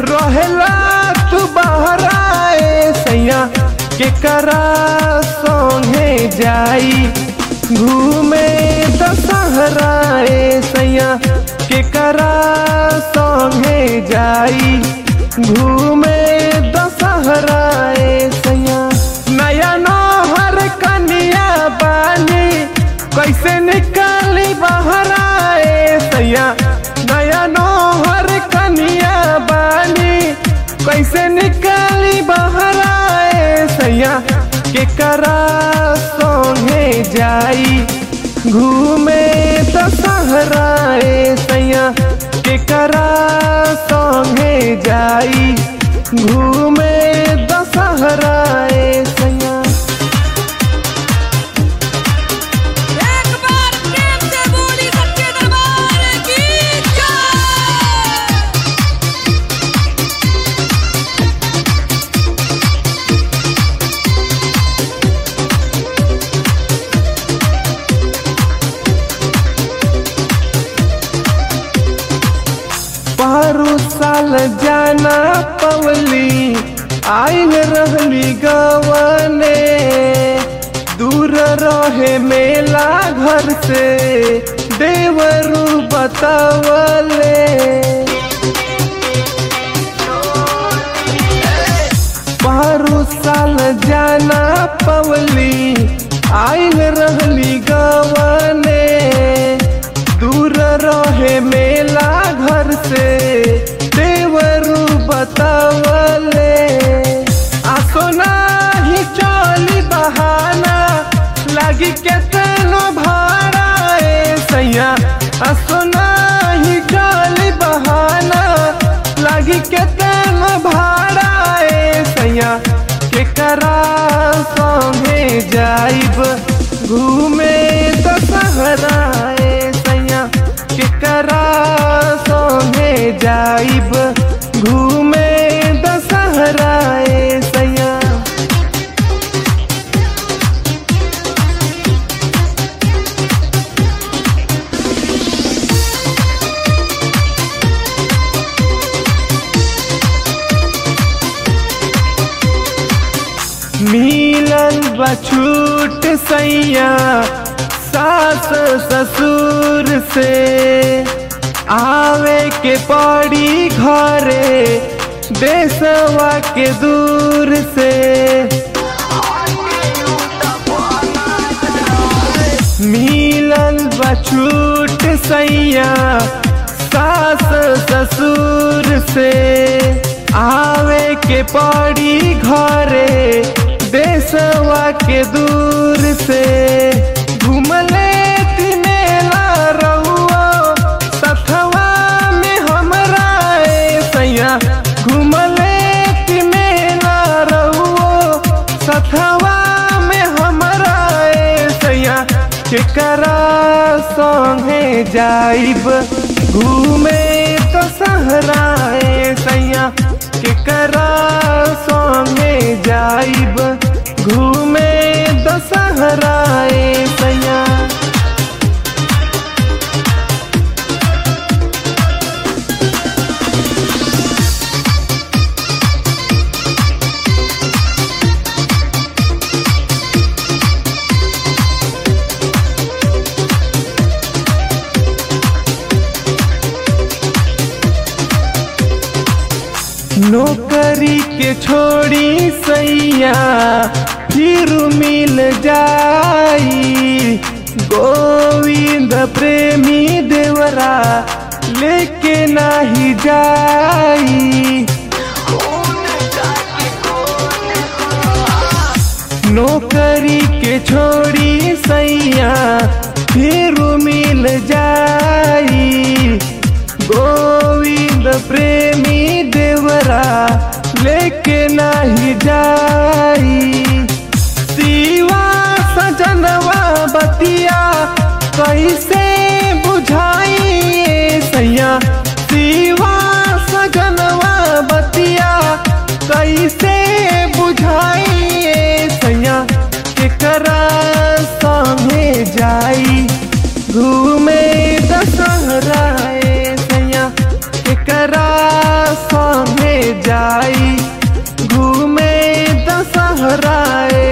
रहेला तू बहराए सैया के करा संगे जाई घूमे दशहराए सैया के करा संगे जाई घूमे दशहराए सैया नया नौहर कनिया बानी कैसे निकाली बहराए सैया नया नौहर कनिया बानी कैसे निकाली बहराए सैया के करा संगे जाई घूमे दशहराए सैया के करा संगे जाई घूमे दशहराए सैया एक बार प्रेम से बोली सच्चे दरबार की जय पारू साल जाना पवली आइल रहली गवने दूर रहे मेला घर से देवरू बतावले पारू साल जाना पवली आइल रहली गवने दूर रहे मेला घर से देवरू बतावले आसो नाही चली बहाना लगी केतनो भाड़ा ए सैया आसो नाही चली बहाना लगी केतनो भाड़ा ए सैया के करा संगे जाइब घूमे दशहरा ए सैया के करा संगे जाइब घूमे दशहरा ए सैया मिलल बछूट सैया सास ससुर से आवे के पड़ी घरे देसवा के दूर से मिलल बछूट सैया सास ससुर से आवे के पड़ी घरे देसवा के दूर से घूमले तिनेला रहुआ सथवा में हमरा ए सैया घूमले तिनेला रहुआ सथवा में हमरा ए सैया केकरा संगे जाइब घूमे तो सहराए सैया केकरा संगे जाइब घूमे दशहराए सैया नौकरी के छोड़ी सैया फिर मिल जाई गोविंद प्रेमी देवरा लेके नाही जाई नौकरी के छोड़ी सैया फिर मिल जाई गोविंद प्रेमी देवरा लेके नाही जाई शिवा सजनवा बतिया कैसे बुझाई सैया शिवा सजनवा बतिया कैसे बुझाई सैया केकरा संगे जाई घूमे दशहरा सैया केकरा एकरा संगे जाई घूमे दशहराए